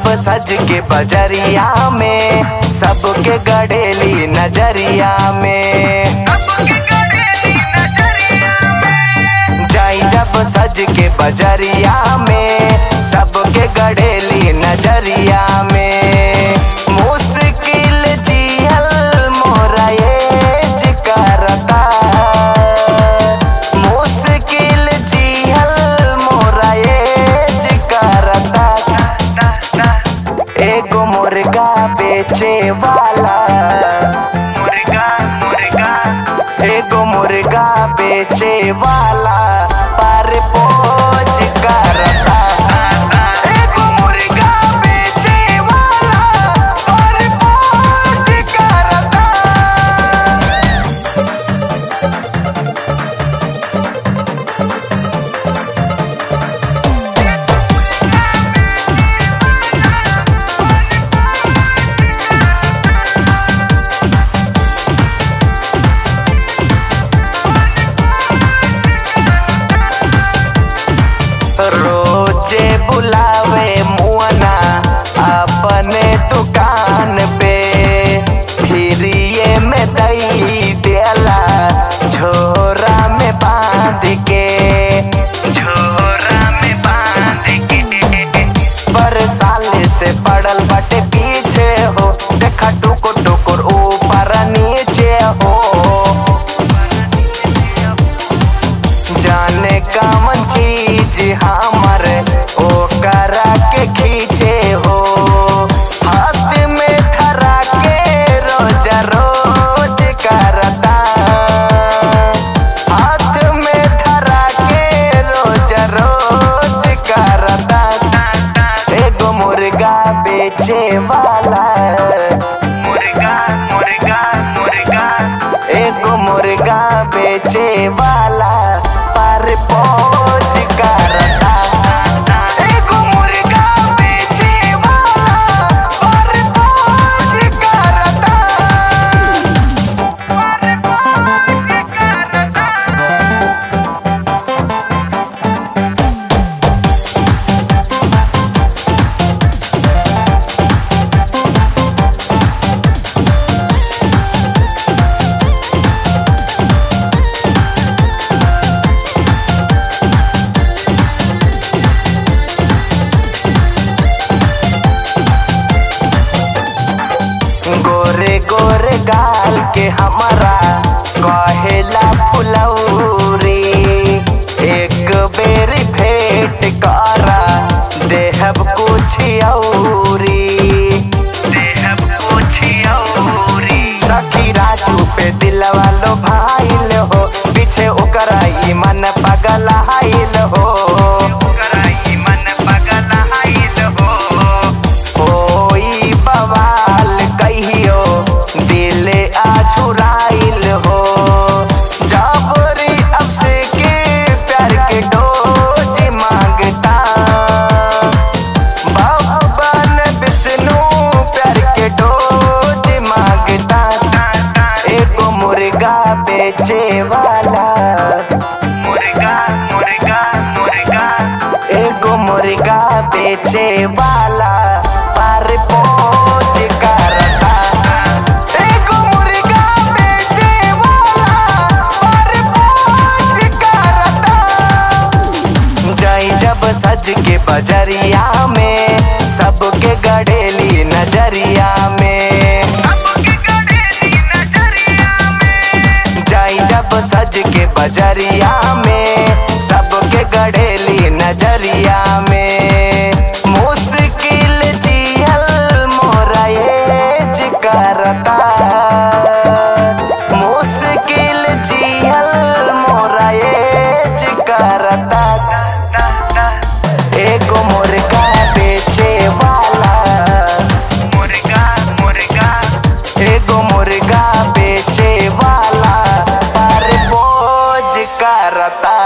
सज के बजरिया में सबके गड़ेली नजरिया में जाई जब सज के बजरिया में सबके गड़ेली नजरिया में मुश्किल जियल मोरा एज करता मुश्किल जियल मोरा एज करता एगो मुर्गा बेचे वाला मुर्गा मुर्गा एगो मुर्गा बेचे वाला पर पोज करता एगो मुर्गा बेचे वाला पर पोज करता रोजे बुलावे मुअना अपने दुकान पे फिर ये में दई देला झोरा में बांध के झोरा में बांध के पर साले से पड़ल बटे पीछे हो देखा टुकुर टुकुर ऊपर नीचे हो जाने कवन चीज हमर ओकरा के खींचे हो हाथ में धरा के रोज रोज करता हाथ में धरा के रोज रोज करता एगो मुर्गा बेचे वाला मुर्गा मुर्गा मुर्गा एगो मुर्गा बेचे वाला पर पहुंच करता एगो मुर्गा बेचे वाला पर पहुंच करता गोरे गोरे गाल के हमारा कहेला फुलौरी एक बेर भेंट करा देहब कुछ औरी देहब कुछ औरी सखी राजू पे दिलवा लो भाईल हो पीछे ओकरा ई मन पगल हाइल हो ओकरा ई मन पगल हाइल हो होई बवाल कहियो दिल आझुराइल हो जाबरी अब से के प्यार के डोज मांगता भगवान विष्णु प्यार के डोज मांगता एगो मुर्गा बेचे वाला मुर्गा मुर्गा मुर्गा एगो मुर्गा बेचे वाला पर पहुंच करता एगो मुर्गा बेचे वाला पर पहुंच करता जाई जब सज के बजरिया में सबके गड़ेली नजरिया में जाई जब सज के बजरिया में सबके गड़ेली नजरिया में मुश्किल जियल मोरा एज करता मुश्किल जियल मोरा एज करता एगो मुर्गा बेचे वाला मुर्गा मुर्गा एगो मुर्गा बेचे वाला पर बोझ करता